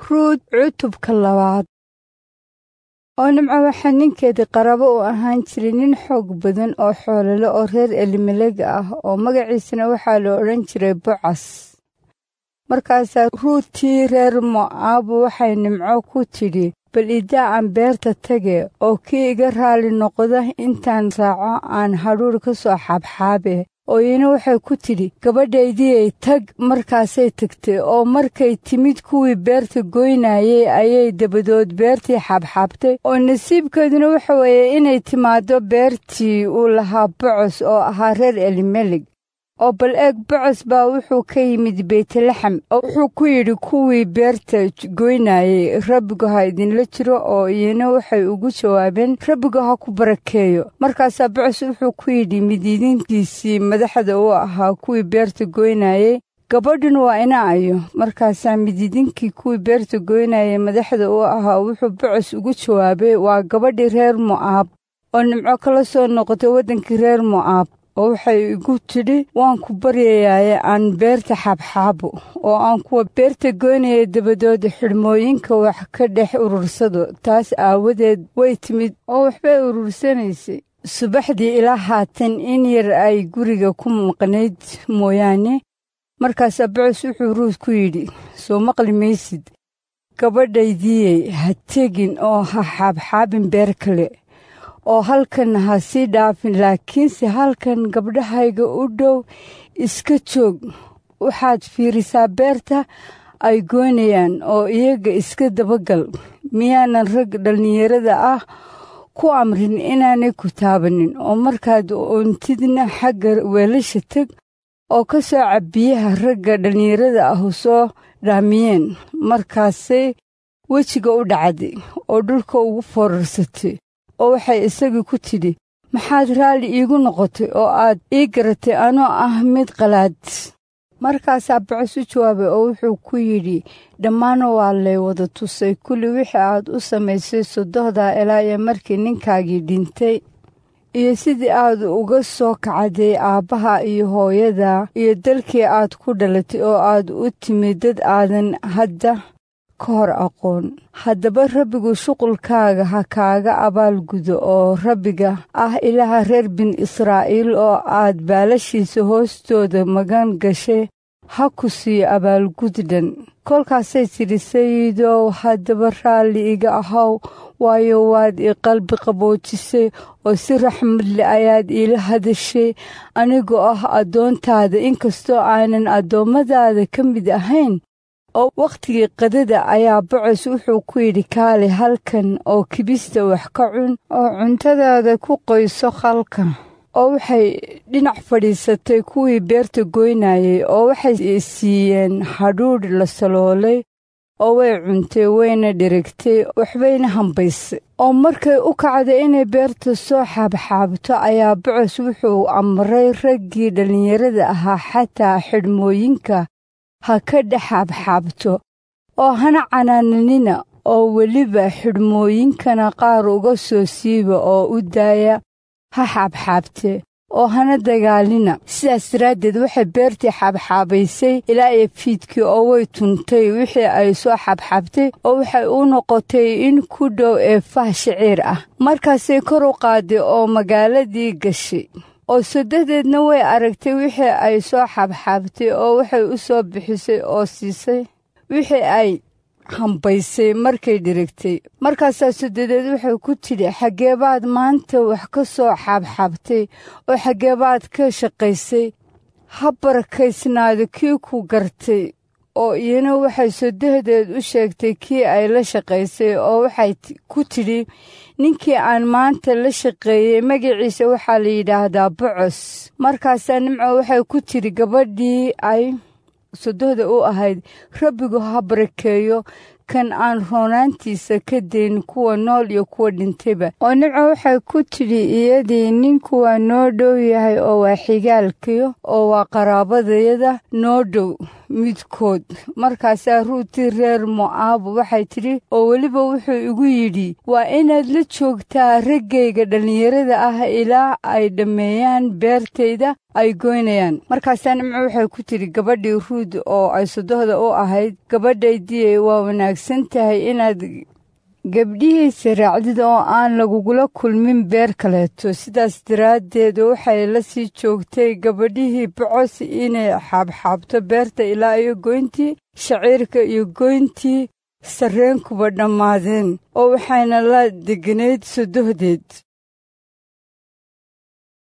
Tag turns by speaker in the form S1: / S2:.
S1: ruud cutubka labaad oo nimco waxaa ninkeedii qarabo u ahaan jiray nin xoog badan oo xoolole oo reer elimelega ah oo magaciisana waxaa la odhan jiray bocas markaasaa ruudtii reer mo'aabu waxay nimco ku tidhi bal idaa aan beerta tage oo kii iga raali noqda intaan raaco aan hadhuur ka soo xaabxaabe oo iyana waxay ku tidhi gabadhaydiyey tag markaasay tagtay oo markay timid kuwii beerta goynayey ayay dabadood beertii xaabxaabtay oo nasiibkeeduna waxa weeye inay timaaddo beertii uu lahaa bocos oo ahaa reer elimelig oo bal eeg bocos baa wuxuu ka yimid beytlaxem oo wuxuu ku yidhi kuwii beerta goynayey rabbigu ha idinla jiro oo iyana waxay ugu jawaabeen rabbigu ha ku barakeeyo markaasaa bocos wuxuu ku yidhi midiidinkiisii madaxda u ahaa kuwii beerta goynayey gabadhun waa ina ayo markaasaa midiidinkii kuwii beerta goynayey madaxda u ahaa wuxuu bocos ugu jawaabay waa gabadhii reer mo'aab oo nimco kala soo noqotay waddankii reer mo'aab oo waxay igu tidhi waan ku baryayaaye aan beerta xaabxaabo oo aan kuwa beerta goynaya dabadood xidhmooyinka wax ka dhex urursado taas aawadeed way timid oo waxbay urursanaysay subaxdii ilaa haatan in yar ay guriga ku maqnayd mooyaane markaasaa bocos wuxuu ruud ku yidhi soo maqli maysid gabadhaydiyey ha tegin oo ha xaabxaabin beer kale oo halkan ha sii dhaafin laakiinse halkan gabdhahayga u dhow iska joog waxaad fiirisaa beerta ay goynayaan oo iyaga iska dabagal miyaanan rag dhallinyarada ah ku amrin inaanay ku taabanin oo markaad oontidna xagga weelasha teg oo ka soo cabbiyaha ragga dhallinyarada ahu soo dhaamiyeen markaasay wejiga u dhacday oo dhulka ugu foorarsatay oo waxay isagii ku tidhi maxaad raalli iigu noqotay oo aad ii garatay anoo ah mid qalaad markaasaa bocos u jawaabay oo wuxuu ku yidhi dhammaana waa lay wada tusay kulli wixii aad u samaysay sodohdaa ilaa iyo markii ninkaagii dhintay iyo sidii aad uga soo kacday aabbaha iyo hooyada iyo dalkii aad ku dhalatay oo aad u timid dad aadan hadda ka hor aqoon haddaba rabbigu shuqulkaaga ha kaaga abaalgudo oo rabbiga ah ilaaha reer bin israa'iil oo aad baalashiisa hoostooda magan gashay ha ku siiyo abaalgud dhan kolkaasay tidhi sayidow haddaba raalli iga ahaw waayo waad ii qalbi qaboojisay oo si raxmadle ayaad iila hadashay anigoo ah addoontaada inkastoo aanan addoommadaada ka mid ahayn oo wakhtigii qadada ayaa bocos wuxuu ku yidhi kaali halkan oo kibista wax ka cun oo cuntadaada ku qoyso khalka oo waxay dhinac fadhiisatay kuwii beerta goynayey oo waxay siiyeen hadhuudh la saloolay oo way cuntay wayna dhirigtay waxbayna hambaysay oo markay u kacday inay beerta soo xaabxaabto ayaa bocos wuxuu amray raggii dhallinyarada ahaa xataa xidhmooyinka ha ka dhex xaabxaabto oo hana canaananina oo weliba xidhmooyinkana qaar uga soo siiba oo u daaya ha xaabxaabtee oo hana dagaalina sidaas daraaddeed waxay beertii xaabxaabaysay ilaa iyo fiidkii oo way tuntay wixii ay soo xaabxaabtay oo waxay u noqotay in ku dhow ee fah shiciir ah markaasay kor u qaaday oo magaaladii gashay oo sodadeedna way aragtay wixii ay soo xaabxaabtay oo waxay u soo bixisay oo siisay wixii ay hambaysay markay dhirigtay markaasaa sodadeed waxay ku tidhi xaggeebaad maanta wax ka soo xaabxaabtay oo xaggeebaad ka shaqaysay ha barakaysnaado kii ku gartay oo iyana waxay sodadeed u sheegtay kii ay la shaqaysay oo waxay ku tidhi ninkii aan maanta la shaqeeyey magaciisa waxaa la yidhaahdaa bocos markaasaa nimco waxay ku tidhi gabadhii ay sodohda u ahayd rabbigu ha barakeeyo kan aan roonaantiisa ka dayn kuwa nool iyo kuwa dhintayba oo nimco waxay ku tidhi iyadii ninku waa noo dhow yahay oo waa xigaalkiyo oo waa qaraabadayada noo dhow midkood markaasaa ruutii reer mo'aab waxay tidhi oo weliba wuxuu igu yidhi waa inaad la joogtaa raggayga dhallinyarada ah ilaa ay dhammeeyaan beertayda ay goynayaan markaasaa nimco waxay ku tidhi gabadhii ruud oo ay sodohda u ahayd gabadhaydiyey waa wanaagsan wanaagsan tahay inaad gabdhihiisa raacdid oo aan lagugula kulmin beer kaleeto sidaas daraaddeed waxay la sii joogtay gabadhihii bocos inay xaabxaabto beerta ilaa iyo goyntii shaciirka iyo goyntii sarreenkuba dhammaadeen oo waxayna la deganayd sodohdeed